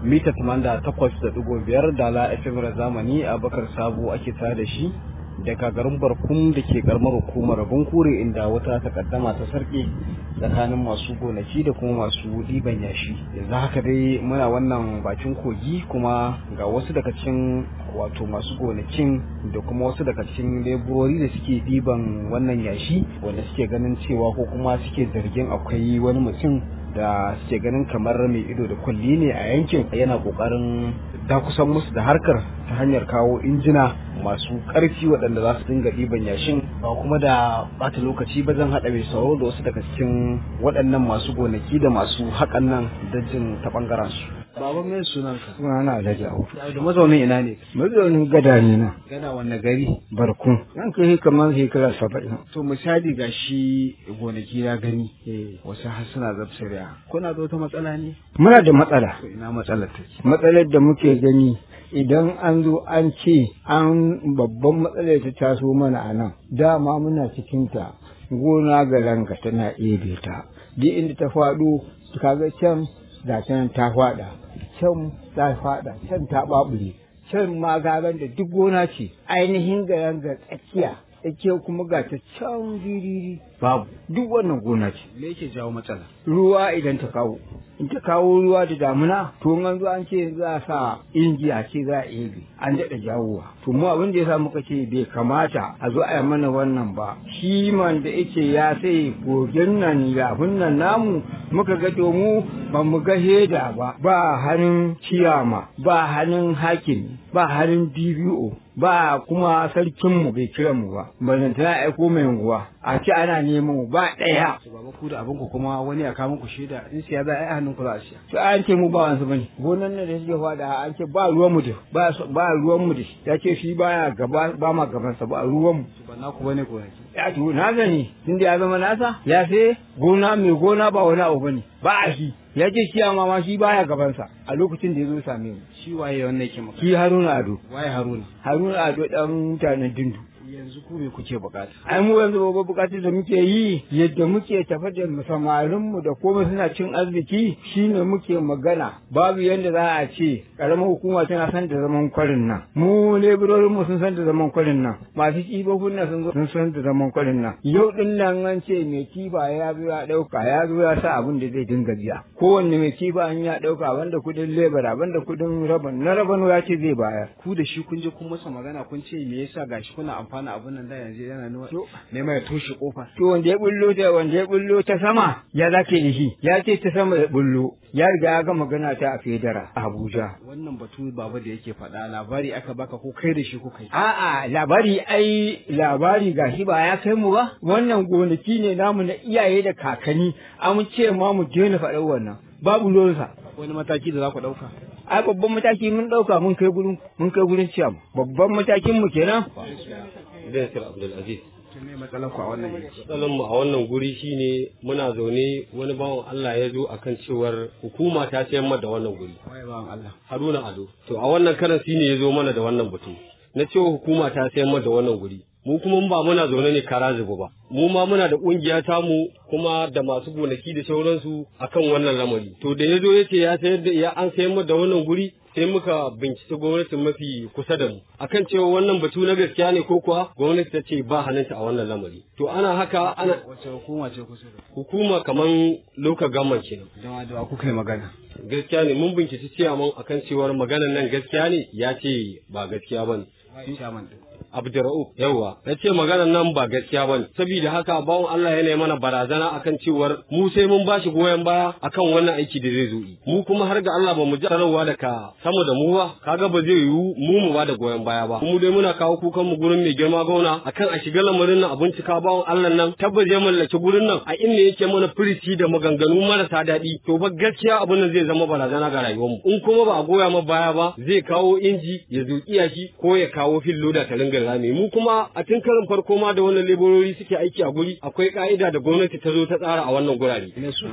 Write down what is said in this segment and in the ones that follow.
mita 88.5 dala FM zamani a bakar sabo ake tare da shi daga garin barkun da ke karamar hukumar bunkure inda wata takaddama ta sarki tsakanin masu gonaki da kuma masu ɗiban yashi yanzu haka dai muna wannan bakin kogi kuma ga wasu daga cikin wato masu gonakin da kuma wasu daga cikin leburori da suke ɗiban wannan yashi wanda suke ganin cewa ko kuma suke zargin akwai wani mutum da suke ganin kamar mai ido da kulli ne a yankin yana kokarin dakusan musu da harkar ta hanyar kawo injina masu ƙarfi waɗanda za su dinga ɗiban yashin ba kuma da bata lokaci ba zan haɗa mai sauro da wasu daga cikin waɗannan masu gonaki da masu haƙan nan dajin ta ɓangaren su. Baba mai sunanka? Sunana Alhaji Audu. Da mazaunin ina ne? Mazaunin gada ne na. Gada wanne gari? Barkun. Nan kai kamar shekara saba'in. To misali ga shi gonaki na gani. Wasu har suna zabsariya. Kuna da wata matsala ne? Muna da matsala. To ina matsalar take? Matsalar da muke gani idan an zo an ce an babban matsalar ta taso mana a nan dama muna cikinta gona ga ranka tana ebe ta duk inda ta faɗo kaga can ga can ta faɗa can ta faɗa can ta ɓaɓure can ma gagan da duk gona ce ainihin ga ranga tsakiya tsakiya kuma ga ta can giriri babu duk wannan gona ce Me yake jawo matsala? ruwa idan ta kawo in ta kawo ruwa da damuna to an zo an ce za a sa inji a ce za a ebe an daɗa jawowa to mu abin da ya sa muka ce bai kamata a zo a yi mana wannan ba shi man da yake ya sai kogin nan yafin nan namu muka ga to mu ba mu ga heda ba ba hannun ciyama ba hannun hakim ba hannun DBO ba kuma sarkinmu bai kira mu ba ba ta aiko mai unguwa a ce ana neman ba ɗaya To baba ku da abin ku kuma wani ya kawo muku shaida in siya za a yi hannun ku za a siya. to an ce mu ba wansu bane gonan nan da suke fada an ce ba ruwan mu da ba ba ruwan mu da shi ya ce shi baya gaba ba ma gaban sa ba ruwan mu To ba naku bane gonaki. ya to na gani tunda ya zama nasa ya sai gona mai gona ba wani abu bane ba a shi ya ce shi amma ma shi baya gaban sa a lokacin da ya zo same mu Shi waye wannan yake maka? shi Haruna Ado Waye Haruna? Haruna Ado dan mutanen Dindu Yanzu ku me kuke bukata? ai mu yanzu babban bukatar da muke yi yadda muke tafa da samarin mu da komai suna cin arziki shine muke magana babu yadda za a ce karamar hukuma tana san da zaman kwarin nan mu leburorin mu sun san da zaman kwarin nan masu kibofin nan sun zo sun san da zaman kwarin nan yau din nan an ce mai kifa ya zo ya dauka ya zo ya sa abin da zai dinga biya kowanne mai kifa an ya dauka banda kudin lebara banda kudin raban na raban ya ce zai bayar Ku da shi kun je kun masa magana kun ce me yasa gashi kuna amfana abin nan da yanzu yana nuna To. nema ya toshe kofa. to wanda ya bullo ta wanda ya bullo ta sama ya zake da shi ya ce ta sama ya bullo ya riga ya ga magana ta a fedara a Abuja Wannan batu baba da yake faɗa labari aka baka ko kai da shi kuka yi. a'a labari ai labari gashi ba ya kai mu ba wannan gonaki ne namu na iyaye da kakanni an ce ma mu daina faɗar wannan babu ruwansa Wani mataki da za ku ɗauka? ai babban mataki mun ɗauka mun kai gurin mun kai gurin ciyam babban matakin mu kenan Zainab Abdulaziz. To me matsalar ku a wannan yanki? Matsalar mu a wannan guri shine muna zaune wani bawan Allah ya zo akan cewar hukuma ta sayar mana da wannan guri. Waye bawan Allah. Haruna Ado. To a wannan karan shine ya zo mana da wannan batu. Na cewa hukuma ta sayar mana da wannan guri. Mu kuma ba muna zaune ne kara zubu ba. Mu ma muna da kungiya tamu kuma da masu gonaki da sauransu akan wannan lamari. To da ya zo ya ce ya sayar da ya an sayar mana da wannan guri sai muka binciki gwamnatin mafi kusa da mu akan cewa wannan batu na gaskiya ne ko kuwa gwamnati ta ce ba hannunta a wannan lamari to ana haka ana Wace hukuma ce kusa da ku? hukuma kaman loka gaman kenan Dama da wa kuka yi magana. gaskiya ne mun binciki ciyaman akan cewar maganan nan gaskiya ne ya ce ba gaskiya bane Waye chairman din? Abdurra'uf yawa ya ce maganan nan ba gaskiya bane saboda haka bawon Allah yana mana barazana akan cewar mu sai mun bashi goyon baya akan wannan aiki da zai zo yi mu kuma har ga Allah ba mu ji sanarwa daga sama da mu ba kaga ba zai yiwu mu mu ba da goyon baya ba mu dai muna kawo kukan mu gurin mai girma gauna akan a shiga lamarin nan a bincika bawon Allah nan tabbas ya mallaki gurin nan a inda yake mana firici da maganganu marasa daɗi to ba gaskiya abin nan zai zama barazana ga rayuwar mu in kuma ba a goya ma baya ba zai kawo inji ya zuƙi shi ko ya kawo filloda ta ringa haƙin rami mu kuma a tun karin farko ma da wannan leburori suke aiki a guri akwai ka'ida da gwamnati ta zo ta tsara a wannan gurare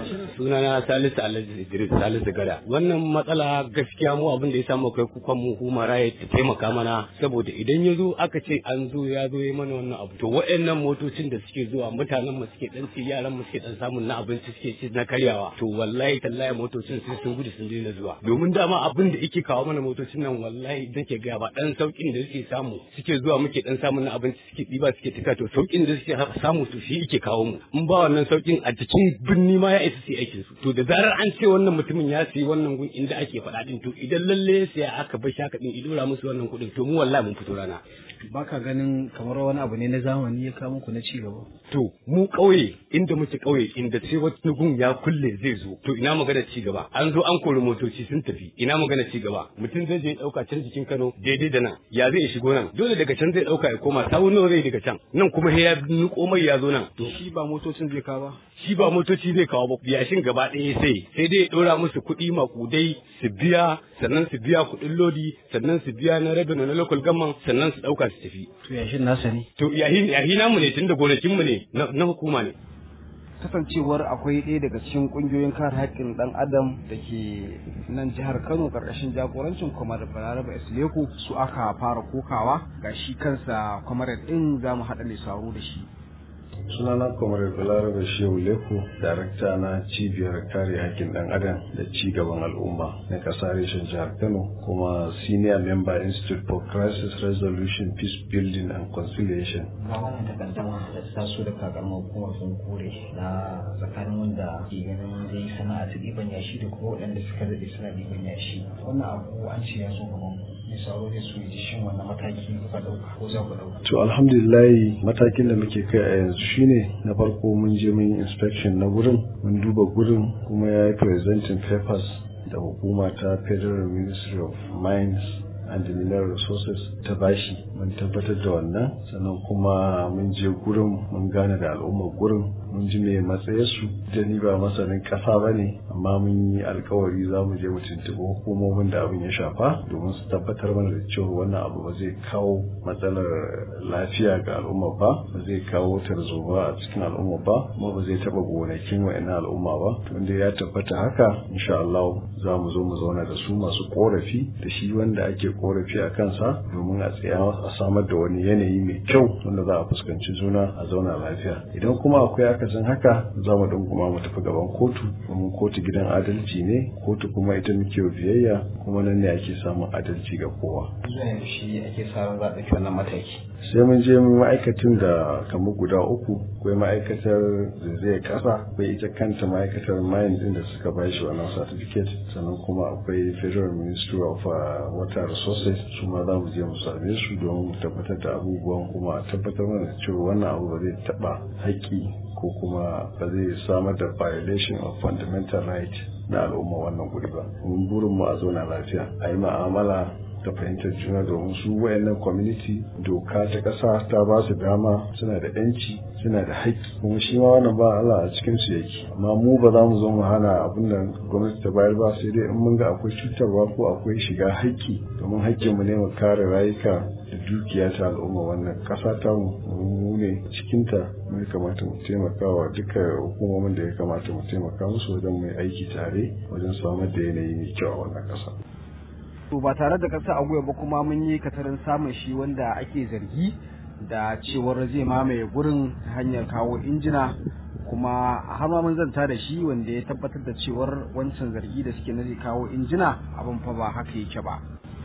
sunana Salisu Alhaji Idris Salisu Gada wannan matsala gaskiya mu abin da ya samu kai kukan mu human right ta taimaka mana saboda idan ya zo aka ce an zo ya zo ya mana wannan abu to waɗannan motocin da suke zuwa mutanen mu suke dan ci yaran mu suke dan samun na abinci suke ci na karyawa to wallahi tallahi motocin sai sun gudu sun daina zuwa domin dama abin da yake kawo mana motocin nan wallahi nake ga ba dan saukin da suke samu suke zuwa muke dan samun na abinci suke ɗiba suke tuka to saukin da suke samu to shi yake kawo mu in ba wannan saukin a cikin birni ma ya isa su aikin su to da zarar an ce wannan mutumin ya sayi wannan gun inda ake faɗa din to idan lalle sai aka bar shaka din idora musu wannan kuɗin to mu wallahi mun fito rana baka ganin kamar wani abu ne na zamani ya kawo muku na ci gaba to mu ƙauye inda muke ƙauye inda sai wani gun ya kulle zai zo to ina magana ci gaba an zo an kori motoci sun tafi ina magana ci gaba mutum zai je ya ɗauka can jikin Kano daidai da nan ya zai shigo nan dole daga can zai ɗauka ya koma sawu nawa zai daga can nan kuma sai ya nuko mai ya zo nan to shi ba motocin zai kawo ba shi ba motoci zai kawo ba yashin gaba ɗaya sai sai dai ya ɗora musu kuɗi makudai su biya sannan su biya kuɗin lodi sannan su biya na rabin na local government sannan su ɗauka su tafi to yashin nasa ne to yahi yahi namu ne tunda gonakin mu ne na hukuma ne kasancewar akwai ɗaya daga cikin ƙungiyoyin kare haƙƙin ɗan adam da ke nan jihar kano ƙarƙashin jagorancin kwamar balaraba isleku su aka fara kokawa ga shi kansa kwamar ɗin za mu haɗa mai sauro da shi sunana kwamar balaraba shehu leko darakta na cibiyar kare hakkin dan adam da ci gaban al'umma na kasa reshen jihar kano kuma senior member institute for crisis resolution peace building and conciliation ga wannan takaddama da ta taso da kakamar hukumar sun kore na tsakanin wanda ke ganin zai sana'a ta ɗiban yashi da kuma waɗanda suka daɗe suna ɗiban yashi wannan abu an ce ya zo gaban mai sauro zai so ji shin wannan mataki kuka ɗauka ko za ku ɗauka. to alhamdulillah matakin da muke kai a yanzu shine na farko mun je mun yi inspection na gurin mun duba gurin kuma ya yi presenting papers da hukuma ta federal ministry of mines and mineral resources ta bashi mun tabbatar da wannan sannan kuma mun je gurin mun gane da al'ummar gurin mun ji me matsayarsu da ni ba masanin ƙasa ba ne amma mun yi alkawari za mu je mu tuntuɓi hukumomin da abin ya shafa domin su tabbatar mana da cewa wannan abu ba zai kawo matsalar lafiya ga al'umma ba ba zai kawo tarzoma a cikin al'umma ba kuma ba zai taɓa gonakin wa'annan al'umma ba wanda ya tabbata haka insha Allah za mu zo mu zauna da su masu korafi da shi wanda ake korafi a kansa domin a tsaya a samar da wani yanayi mai kyau wanda za a fuskanci juna a zauna lafiya idan kuma akwai akasin haka za mu kuma mu tafi gaban kotu domin kotu gidan adalci ne kotu kuma ita muke biyayya kuma nan ne ake samun adalci ga kowa zuwa yanzu shi ake sa ran za a ɗauki wannan mataki. sai mun je ma'aikatan da kamar guda uku akwai ma'aikatar zai kasa akwai ita kanta ma'aikatar mine din da suka ba shi wannan certificate sannan kuma akwai federal ministry of water resources su ma za mu je mu same su don mu tabbatar da abubuwan kuma a tabbatar mana da cewa wannan abu ba zai taɓa haƙƙi ko kuma ba zai samar da violation of fundamental right na al'umma wannan guri ba mun burin mu a zauna lafiya a yi ma'amala da fahimtar juna domin su wayannan community doka ta ƙasa ta ba su dama suna da yanci suna da haƙƙi kuma shi ma wannan ba Allah a cikin su yake amma mu ba za mu zo mu hana abin da gwamnati ta bayar ba sai dai in mun ga akwai cutarwa ko akwai shiga haƙƙi domin haƙƙin mu ne mu kare rayuka da dukiya ta al'umma wannan ƙasa ta mu ne cikinta mu ya kamata mu taimaka wa duka hukumomin da ya kamata mu taimaka musu wajen mu aiki tare wajen samar da yanayi mai kyau a wannan ƙasa. to ba tare da kasa a ba kuma mun yi katarin samun shi wanda ake zargi da cewar zai mamaye gurin ta hanyar kawo injina kuma har ma mun zanta da shi wanda ya tabbatar da cewar wancan zargi da suke na zai kawo injina abin fa ba haka yake ba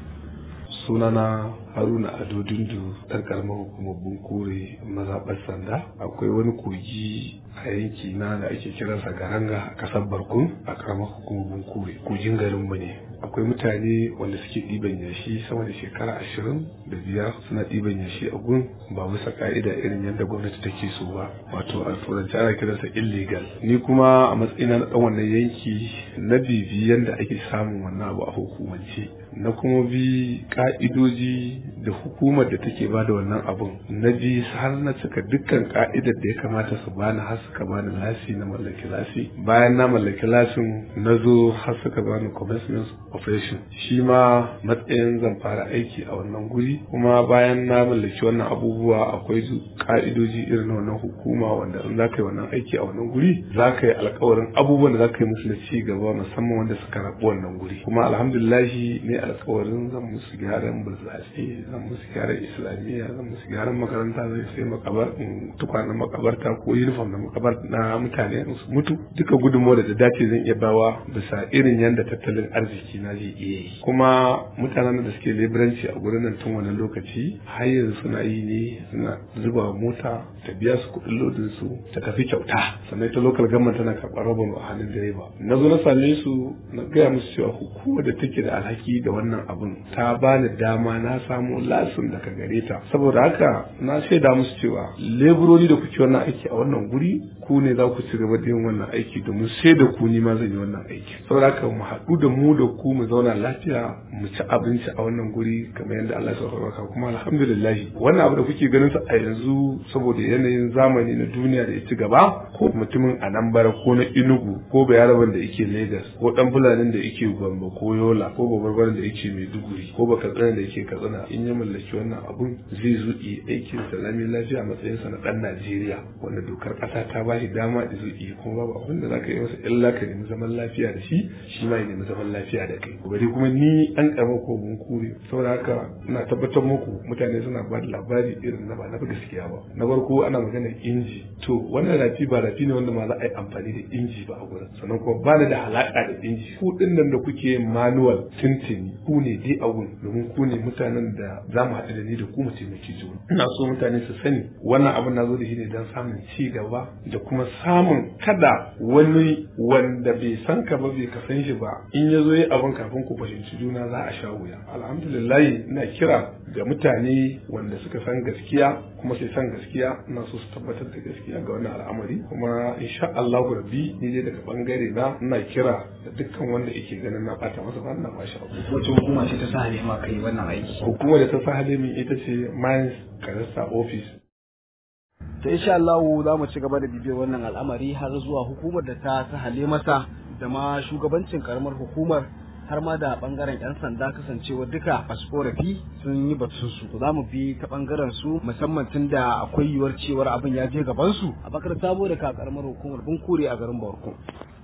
sunana haruna ado dundu ɗan karamar hukumar bunkure mazaɓar sanda akwai wani kogi a yanki na da ake kiransa garanga a ƙasar barkun a karamar hukumar bunkure kogin garinmu ne akwai mutane wanda suke ɗiban yashi sama da shekara ashirin da biyar suna ɗiban yashi a gun ba bisa ka'ida irin yadda gwamnati take so ba wato a turanci ana kiransa illegal ni kuma a matsayina na ɗan wannan yanki na bibi yadda ake samun wannan abu a hukumance na kuma bi ka'idoji da hukumar da take ba da wannan abun na bi har na cika dukkan ka'idar da ya kamata su bani har suka bani lasi na mallaki lasi bayan na mallaki lasin na zo har suka bani commencement operation shi ma matsayin zan fara aiki a wannan guri kuma bayan na mallaki wannan abubuwa akwai ka'idoji irin wannan hukuma wanda in za ka yi wannan aiki a wannan guri za ka yi alkawarin abubuwan da za ka yi musu na ci gaba musamman wanda suka rabu wannan guri kuma alhamdulillahi ne alkawarin zan musu gyaran burtsatse zan musu gyaran islamiyya zan musu gyaran makaranta zai sai makabar tukwanen makabarta ko uniform na makabar na mutane su mutu duka gudunmawa da dace zan iya bawa bisa irin yadda tattalin arziki na zai iya yi kuma mutanen da suke leburanci a gurin nan tun wani lokaci har yanzu suna yi ne suna zuba mota ta biya su kuɗin lodin su ta tafi kyauta sannan ta local government tana karɓar rabon a hannun direba na zo na same su na gaya musu cewa hukumar da take da alhaki da wannan abun ta bani dama na samu lasin daga gare ta saboda haka na shaida musu cewa leburori da kuke wannan aiki a wannan guri ku ne za ku ci gaba da yin wannan aiki domin sai da ku ni ma zan yi wannan aiki saboda haka mu haɗu da mu da ku mu zauna lafiya mu ci abinci a wannan guri kamar yadda Allah ya sauka kuma alhamdulillah wannan abu da kuke ganin sa a yanzu saboda yanayin zamani na duniya da ya ci gaba ko mutumin a nan bara ko na Enugu ko bayaraban da yake Lagos ko dan fulanin da yake Gombe ko Yola ko babarbaren da yake Maiduguri ko bakatsina da yake Katsina in ya mallaki wannan abun zai zuƙi aikin sa lami lafiya a matsayin sa na dan Najeriya wanda dokar ƙasa ta ba shi dama da zuƙi kuma babu abin da zaka yi masa illa ka nemi zaman lafiya da shi shi ma ya nemi zaman lafiya da kai bari kuma ni an karɓa ko mun kure saboda haka ina tabbatar muku mutane suna ba da labari irin na ba na gaskiya ba na farko ana magana inji to wannan rafi ba rafi ne wanda ma za a yi amfani da inji ba a gurin sannan kuma ba da halaka da inji ku din nan da kuke manual tuntuni ku ne dai a gun domin ku ne mutanen da za mu haɗu da ni da ku mu taimaki juna ina so mutane su sani wannan abin na zo da shi ne don samun ci gaba da kuma samun kada wani wanda bai san ka ba bai ka san shi ba in ya zo yi abin kafin ku fahimci juna za a sha wuya alhamdulillah ina kira ga mutane wanda suka san gaskiya kuma sai san gaskiya ina so su tabbatar da gaskiya ga wannan al'amari kuma insha Allah rabbi ni dai daga bangare na ina kira da dukkan wanda yake ganin na bata masa ba ina bashi abu wace hukuma ce ta sa halima kai wannan aiki hukumar da ta sa halimi ita ce Mines Karasa Office to insha Allah za mu ci gaba da bibiyar wannan al'amari har zuwa hukumar da ta sahale masa da ma shugabancin karamar hukumar har ma da bangaren yan sanda kasancewa duka masu korafi sun yi batun su to za mu bi ta bangaren su musamman tun da akwai yiwuwar cewar abin ya je gaban su a bakar sabo da ka karamar hukumar bunkure a garin Borko